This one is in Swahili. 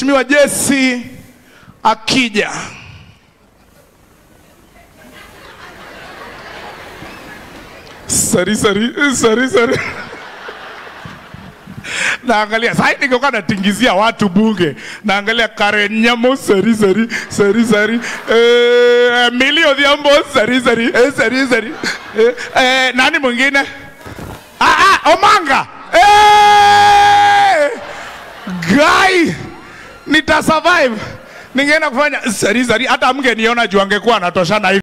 Mheshimiwa Jesse akija sari sari sari sari naangalia sai ningekuwa natingizia watu bunge naangalia Karen Nyamo sari sari sari sari eh, Millie Odhiambo sari sari eh, sari sari eh, eh, nani mwingine ah, ah, Omanga eh, guy nitasurvive ningeenda kufanya sari sari hata mngeniona juu angekuwa anatoshana hivi